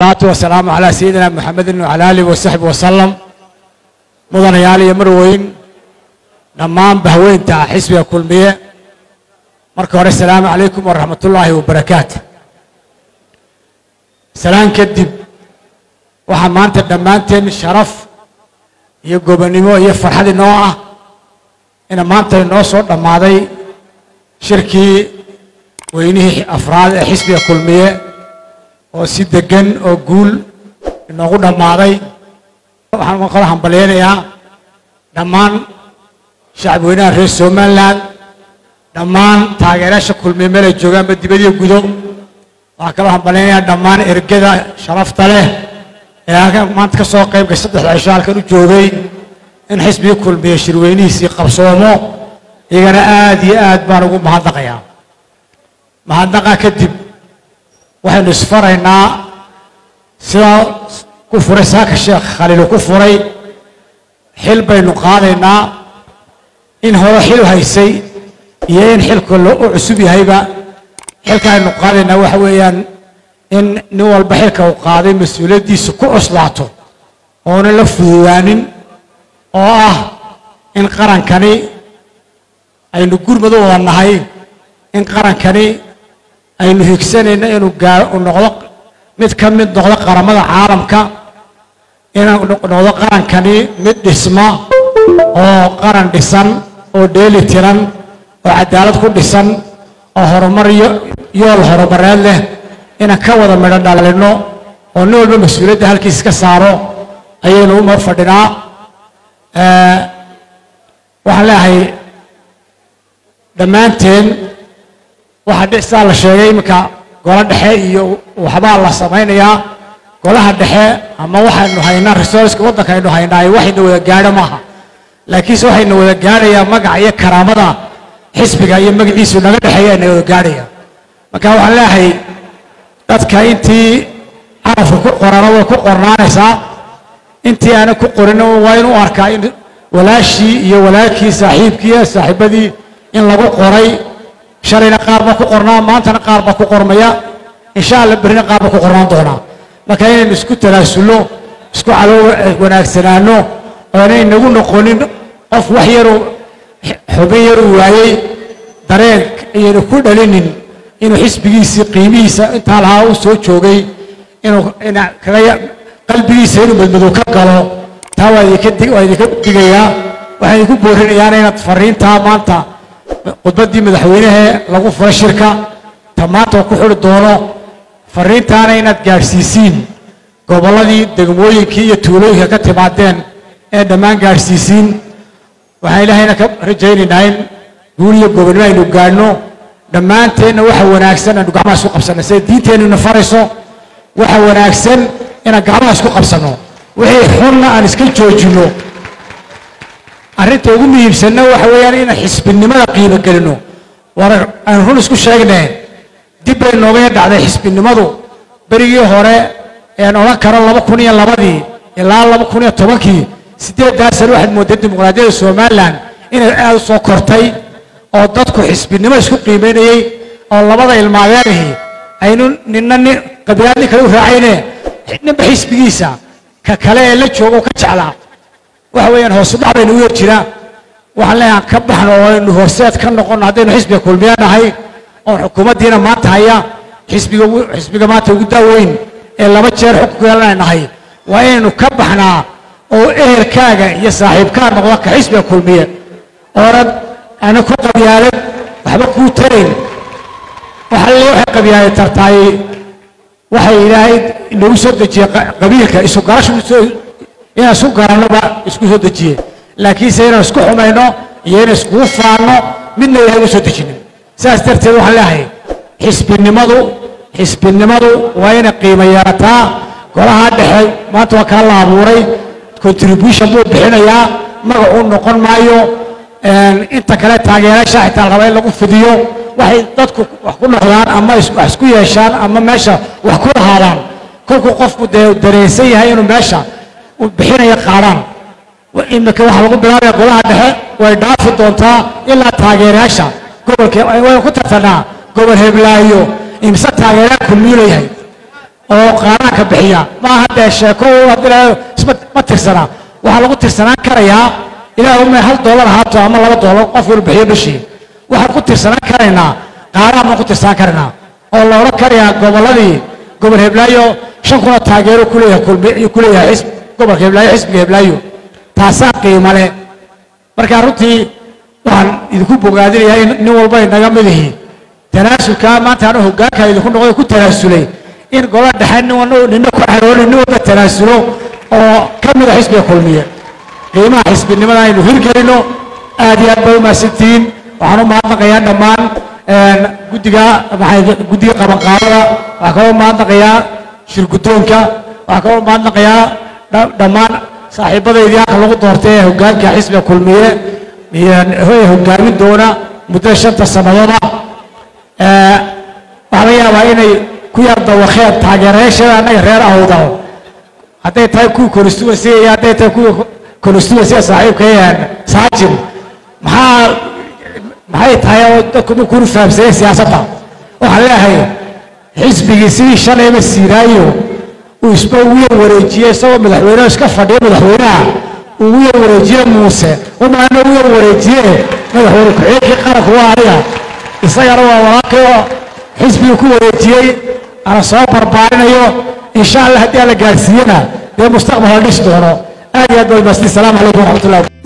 salaatu wasalaamu calaa sayidina maxamedin wacala aalihi wasaxbi wasalam mudanayaal iyo marweyn dhammaan bahweynta xisbiga kulmiye marka hore asalaamu calaykum waraxmat ullaahi wabarakaatu salaan kadib waxaa maanta dhammaanteen sharaf iyo gobonnimo iyo farxad inoo ah ina maanta inoo soo dhammaaday shirkii weynihii afraad ee xisbiga kulmiye oo si degan oo guul inoogu dhammaaday waxaan kala hambalyaynayaa dhammaan shacab weynaha reer somalilan dhammaan taageerayaasha kulmiye meel ay joogaanba dibadiyo gudo waxaan kaloo hambalyaynayaa dhammaan ergada sharafta leh ee halkan maanta ka soo qayb gashay saddexda cisho halkan u joogay in xisbigii kulmiye shirweynihiisii qabsoomo iyagana aad iyo aad baan ugu mahadnaqayaa mahadnaqa kadib waxaynu isfaraynaa sidaa ku furay saaka sheekh khaliilu ku furay xil baynu qaadaynaa in hore xil haysay iyo in xilka u cusub yahayba xilka aynu qaadaynaa waxa weeyaan in nin walba xilka uu qaaday mas-uuliyaddiisa ku cuslaato oonan la fududaanin oo ah in qarankani aynu gurmad u wada nahay in qarankani aynu higsanayno inuu gaa u noqdo mid ka mid noqdo qaramada caalamka inuu noqdo qarankani mid dhisma oo qaran dhisan oo dheeli tiran oo cadaalad ku dhisan oo horumar yool horumareed leh inaan ka wada midho dhalino oo nin walba mas-uuliyadda halkiisa ka saaro ayaynu u fadhinaa waxaan leeyahay dhammaanteen waxaa dhicsaa la sheegay iminka golo dhexe iyo waxbaa la samaynayaa golaha dhexe ama waxaynu haynaa resourceka waddanka aynu haynaa waxayna wada gaadho maaha laakiinse waxayna wada gaadhayaa magaca iyo karaamada xisbiga iyo magaciisu naga dhexeeya ayna wada gaadhaya marka waxaan leeyahay dadka intii carafka ku qorana way ku qornaanaysaa intii aanan ku qorin waa inuu arkaa in walaashii iyo walaalkii saaxiibkii saaxiibadii in lagu qoray shalayna qaar baa ku qornaa maantana qaar baa ku qormaya insha alla berrina qaar baa ku qornaan doonaa marka inaynu isku tanaasulno isku caloo wanaagsanaano oo inay nagu noqonin qof wax yaru xubin yaru waayey dareen iyaynu ku dhalinin inuu xisbigiisii qiimihiisa intaa lahaa u soo joogay inuu kaga qalbigiisa inuu madmadow ka galo taa waa idinka digayaa waxaan idinku boorinayaana inaad fariintaa maanta khudbaddii madaxweynehe lagu furay shirka ta maanta oo ku xuri doono fariintaana inaad gaadhsiisiin gobolladii degmooyinkii iyo tuulooyinka ka timaadeen ee dhammaan gaadhsiisiin waxaan ilaahayna ka rajaynaynaa in guul iyo gobonnimo aynu gaadhno dhammaanteenna waxa wanaagsan aynu gacmaha isku qabsanno siday diinteennuna farayso waxa wanaagsan inaan gacmaha isku qabsanno wixii xunna aan iska joojinno arrinta ugu muhiimsanna waxa weeyaan inaan xisbinimada qiimo gelino war aan run isku sheegnee dib bay nooga dhacday xisbinimadu berigii hore een odhan karo laba kun iyo labadii ilaa laba kun iyo tobankii siddeeddaa sano waxaad moodday dimuqraadiyadda somalilan inay aad u soo kortay oo dadku xisbinimo isku qiimaynayey oo labada ilmaadeerihii aynu ninna nin qabilaad nin kale u raacayne ninba xisbigiisa ka kale ee la jooga oo ka jeclaa waxa weeyaan hoosu dhac baynu u yar jiraa waxaan leeyahan ka baxno oo aynu horseed ka noqonno haddaynu xisbiga kulmiya nahay oon xukuumaddiina maanta haya xisbiga xisbiga maanta ugu daaweyn ee laba jeer xukunka yeelanay nahay waa inaynu ka baxnaa oo ehelkaaga iyo saaxiibkaa noqda ka xisbiga kulmiye oonan ana ku qabyaalad waxba kuu tarayn waxaa le waxay qabyaalad tartaay waxay ilaahay inagu soo dejiyey qabiilka isu garashu inaan isku garannoba isku soo dejiye laakiinse inaan isku xumayno iyo inaan iskugu faanno midna ilahay uma soo dejinin saas darteed waxaan leeyahay xisbinimadu xisbinimadu waa inay qiimo yeelataa golaha dhexe maanta waa kaa la abuuray contribution buu bixinayaa magacuu noqon maayo inta kale taageerayaasha xitaa la raba in lagu fidiyo waxay dadku wax ku noqdaan ama wax isku yeeshaan ama meesha wax ku lahaadaan kolkuu qofku dee dareensan yahay inuu meesha bixinaya qaadhaan imika waxaa lagu bilaabaya golaha dhexe way dhaafi doontaa ilaa taageerayaasha gobolka waynu ku tartanaa gobol heblaayo imse taageerayaal kulmiyuu leeyahay oo qaaraanka bixiya ma aha dee sheeko haddii isma ma tirsana waxaa lagu tirsanaan karayaa ilaah uma hal doolar ahaato ama laba doolar qof wal bixiyo bishii waxaan ku tirsanaan karaynaa qaaraan baan ku tirsanaan karaynaa oo la odhan karayaa gobolladii gobol heblaayo shan kuna taageero kuleeyahay kulmi kuleeyahay xisb gobolka heblaayo xisbiga heblaayo taasaa qiimo leh marka runtii waxaan idinku bogaadinayaa in nin walba inaga mid ihi tanaasulkaa maanta anu hoggaanka idinku noqday ku tanaasulay in gola dhexe nin walba nina ku xarooni nin walba tanaasulo oo ka mida xisbiga kulmiye qiimaha xisbinimada aynu hirgelino aad iyo aad bay u mahadsantihiin waxaan u mahadnaqayaa dhammaan guddiga maxay guddiga qabanqaabada waxaa kaloo mahadnaqayaa shirguddoonka waxaa kaloo mahadnaqayaa dhammaan saaxiibadaydii halka lagu doortay ee hoggaanka xisbiga kulmiye iyo hoggaamin doona muddo shanta sannadood ah waxaa laga yaabaa inay ku yar dawakeen taageerayaashada annaga reer awdal hadday tahay kuwii constituency iyo hadday tahay kuwii constituency saaxiibka saajin maxaa maxay tahay oo dadku ma kunu fahamsaneen siyaasadda waxaan leeyahay xisbigii sidii shalayba siiraayo uu isba ugu yar wareejiyey isagoo madaxweyneha iska fadhiya madaxweynaha uu ugu yar wareejiye muuse umaana ugu yar wareejiye madaxweyne ku-xigeenkii qaranku waa aniga isagana waa walaalkay oo xisbigii ku wareejiyey ana soo barbaarinayo insha allah haddii aan la gaarsiiyena dee mustaqbal la dhisi doono aad iyo aad bay maasdi salaamu calaykum waraxmatullahi